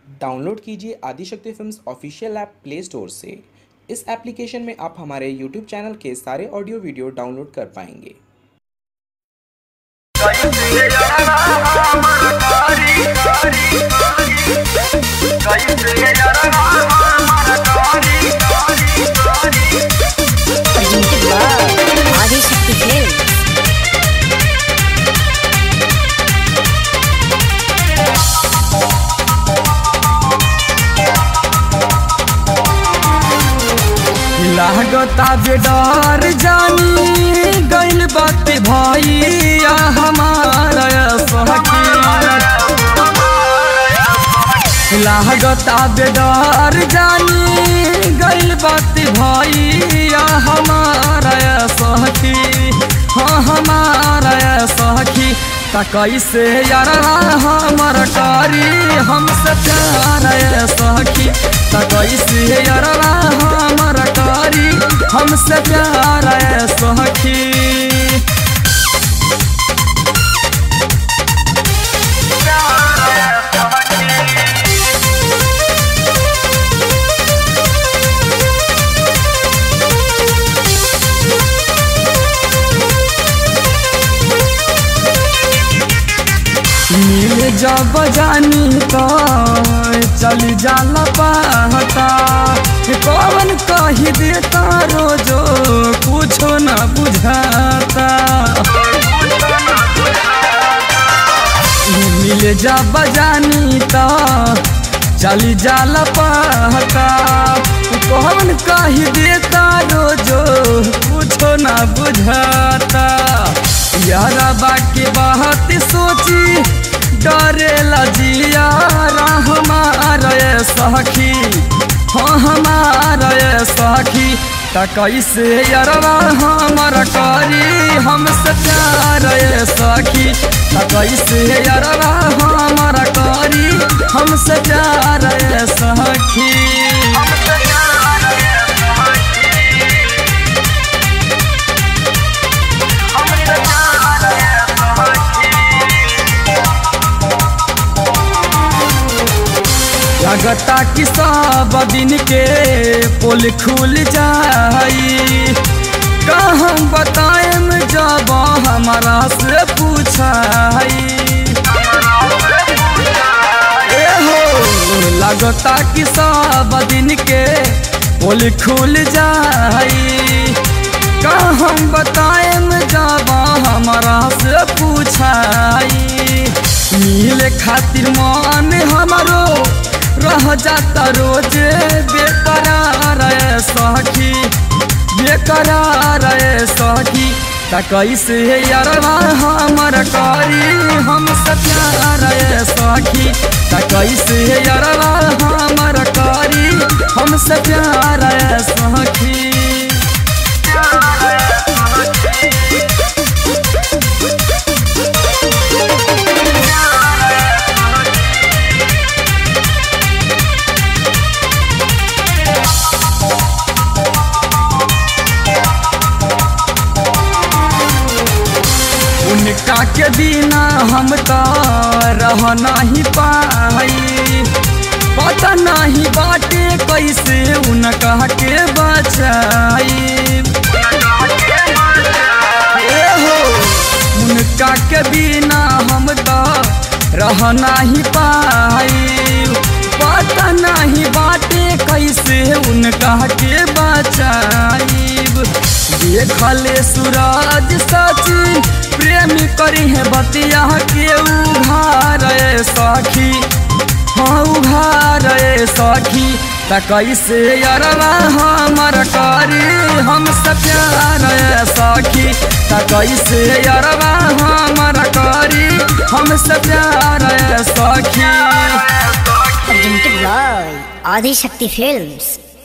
Download कीजिए Adishakti films official app play store से इस एप्लीकेशन में आप हमारे यूट्यूब चैनल के सारे ऑडियो वीडियो डाउनलोड कर पाएंगे presented by Adishakti Films. लागता जे डर जानी गइल बात भैया हमारा सखी लागता जे डर जानी गइल बात भैया हमारा सखी हाँ हमारा सखी त कैसे यार हमर कारी हमसे प्यार सखी त कैसे यार हमर कारी हमसे प्यार सखी मिल जब जानी तो चल जाला पाहता कौन कही देता रोजो कुछो न बुझाता मिल जब जानी तो चल जाला पाहता कौन कही देता रोजो कुछो न बुझाता यारा बाकी बात सोची डरेला जिया हमारा सखी हाँ हमारा सखी त कैसे यारवा हमर करी हमसे प्यार सखी त कैसे यारवा हमर करी हमसे प्यार सखी लगता कि सब दिन के पोल खुल जाई कहाँ बताएम जब हमारा से पूछाई ए हो लगता कि सब दिन के पोल खुल जाई कहाँ बताएम जब हमारा से पूछाई मिले खातिर मन हमारो रह जाता रोज बेकरार सखी बेकरार सखी त कैसे यारवा हमर करी हम प्यार सखी त कैसे यारवा हमर करी हम प्यार सखी उनका के बिना हम तो रह नहीं पाई पता नहीं बाटे कैसे उनका के बचाई ए हो उनका के बिना हम तो रह नहीं पाई पता नहीं बाटे कैसे उनका के बचाई देखले सूरज सचिन प्रेमी करी है बतिया के उघार सखी हाँ उघार सखी त कैसे अरवा हमर करी हम प्यार सखी त कैसे अरवा हमर करी हम प्यार सखी Presented by Adishakti Films.